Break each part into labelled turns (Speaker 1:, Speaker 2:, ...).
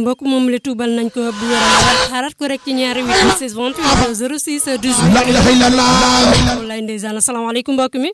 Speaker 1: mbokk moom la tuubal nañ ko bu wér a xaarat ko rek ci ñaari 8 6 28 06 18
Speaker 2: la ilaha illallah
Speaker 1: wallaay ndeysaan asalaamaaleykum mbokk mi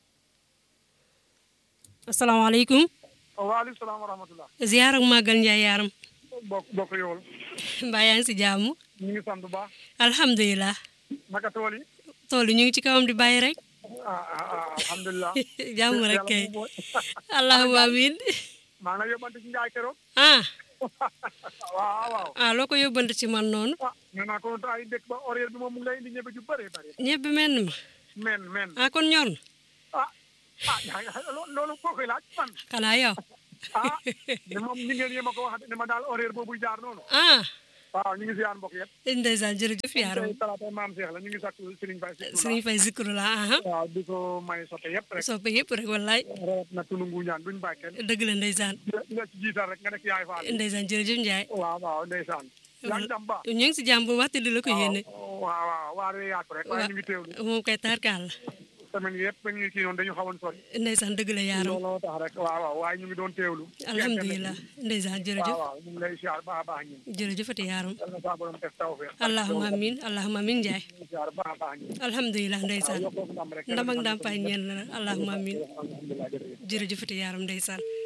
Speaker 1: asalaamaaleykum
Speaker 3: waaleykum salaam wa rahmatulah.
Speaker 1: ziar ak màggal njaay yaaram
Speaker 3: bokk bokk yow
Speaker 1: mbaa yaa ngi si jàmm
Speaker 3: ñu ngi sant bu baax.
Speaker 1: alhamdulilah
Speaker 3: naka tool yi.
Speaker 1: tool yi ñu ngi ci kawam di bàyyi rek
Speaker 3: ah ah ah alhamdulilah.
Speaker 1: jàmm rek
Speaker 3: Yàlla
Speaker 1: kay
Speaker 3: moom mooy.
Speaker 1: allahumma amin
Speaker 3: maa ngi lay yóbbante ci njaay keroog.
Speaker 1: ah
Speaker 3: waaw waaw.
Speaker 1: ah loo ko yóbbante ci man noonu
Speaker 3: ah nee naa ko ay dëkk ba horaire bi moom mu ngi lay indi ñebe ju bëree bëri.
Speaker 1: ñebbe menn ma
Speaker 3: men men
Speaker 1: ah kon ñor na
Speaker 3: ah ah yaa ngi lo- loolu koo koy laaj man
Speaker 1: xanaa yow
Speaker 3: ah ne moom ñi ngeen yéem a ko wax ne ma daal horaire boobu jaar noonu.
Speaker 1: ah
Speaker 3: waaw ñu ngi si yaan mbokk yëpp.
Speaker 1: ndeysaan jërëjëf yaaram
Speaker 3: tey talaata maam Cheikh la ñu ngi sakku Serigne Faye Sikku
Speaker 1: sëriñ fay zikru la aha
Speaker 3: waaw di ko may soppe yëpp rek.
Speaker 1: soppe yëpp rek wallaay
Speaker 3: rawat na tunu nguñaan duñ bàyyi kenn.
Speaker 1: dëgg la ndeysaan
Speaker 3: di la ci jiital rek nga nekk yaay faal.
Speaker 1: ndeysaan jërëjëf Njaay
Speaker 3: waaw waaw ndeysaan. yaa ngi jàmm baax.
Speaker 1: ñu ngi si jàmm bu waxtu di la ko yéene
Speaker 3: waaw waaw waa de yaatu rek waaye ñu ngi teewlu
Speaker 1: moom kay tarkaal la
Speaker 3: semaine yëpp ñu ngi kii noonu dañu xawoon sori
Speaker 1: ndeysaan dëgg la yaaram
Speaker 3: looloo tax rek waaw waaw waaye ñu ngi doon teewlu
Speaker 1: alhamdulilah ndeysaan
Speaker 3: waaw
Speaker 1: jërëjëf
Speaker 3: waaw ñu ngi lay siyaar baax a baax ñun
Speaker 1: jërëjëfati yaaram
Speaker 3: yal na saa borom def tawfeex
Speaker 1: allahumma amin allahumma amin Njaay
Speaker 3: ñu ngi siyaar baax a baax ñun
Speaker 1: alhamdulilah ndeysaan
Speaker 3: yokkoo ndam rek
Speaker 1: ndam ak ndam fay ñeen la allahumma amin
Speaker 3: alhamdulilah jërëjëf
Speaker 1: jërëjëfati yaaram ndeysaan